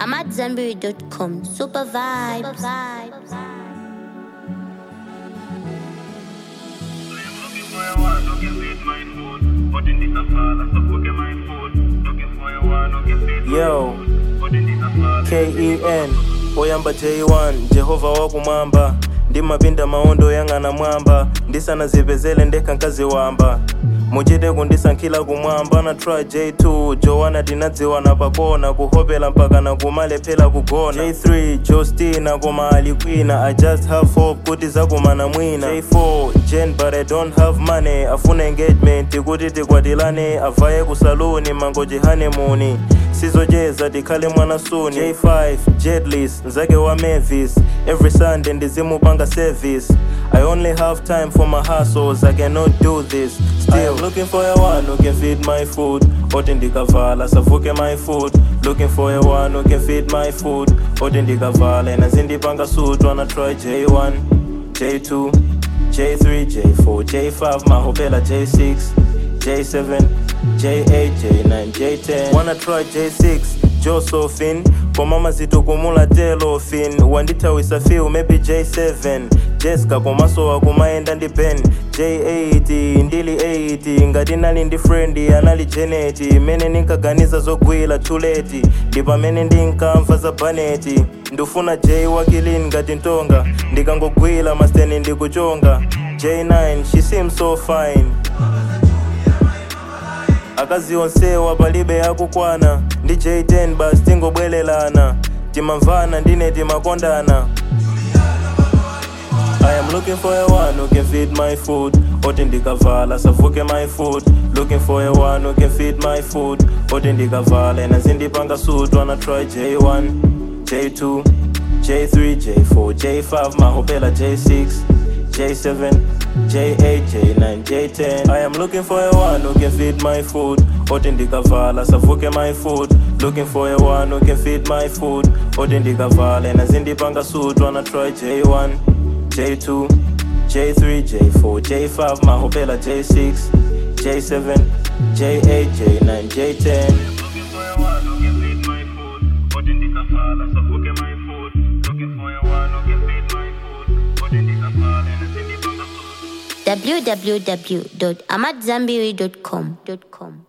I'm at Zenberry.com. Super vibes. Looking for a one, no can feed my food. But in this afala, so book my food. Looking for a one, no can feed my Yo. food. But in this afala, ken oyamba j1 jehova wakumwamba ndimapinda maondo yang'ana mwamba ndisanazipezele ndekha nkazi wamba muchite kundisankhila kumwamba na try j2 jowana tinadziwana pakona kuhopela mpaka na kumalephera kugona j3 jostina koma ali kwina i just have hope kuti zakumana mwina j4 jen but i don't have money afuna engagement kuti tikwatilane avaye ku saluni mangoji honeymoon sizocheza tikhale mwana suni j5 jetlis nzake wa mavis every sunday ndizimupanga service i only have time for my hustles i cannot do this still looking for a one who can feed my food oti ndikavala savuke my food looking for a one who can feed my food oti ndikavala ena zindipanga suit wanna try j1 j2 j3 j4 j5 mahopela j6 J7, J8, J9, J10 Wanna try J6, Josephine komama zitukumula telofin wandithawisa few maybe J7 Jessica komasowa kumayenda ndi ben J8 ndili 8 ngati nali ndi friend anali Janet mene ninkaganiza zogwira tuleti ndi pamene ndinkamva za baneti ndifuna J wakilini ngati ntonga ndikangogwira masteni ndikuchonga J9 she seems so fine akazi onsewa palibe yakukwana ndi j10 basi tingobwerelana timamvana ndine timakondana I am looking for a one who can feed my food oti ndikavala savuke my food looking for a one who can feed my food oti ndikavala ena zindipanga suit wanna try j1 j2 j3 j4 j5 mahopela j6 J7, J8, J9, J10. I am looking for a one who can feed my food. Oti ndikavala savuke my food. Looking for a one who can feed my food. Oti ndikavala ena zindipanga suit wanna try J1, J2, J3, J4, J5 mahopela J6, J7, J8, J9, J10. looking for a one, no can feed my food. But in this afala, so book my food. Looking for a one, no can feed my food. But in this afala, and I send it on the food. www.amatzambiri.com.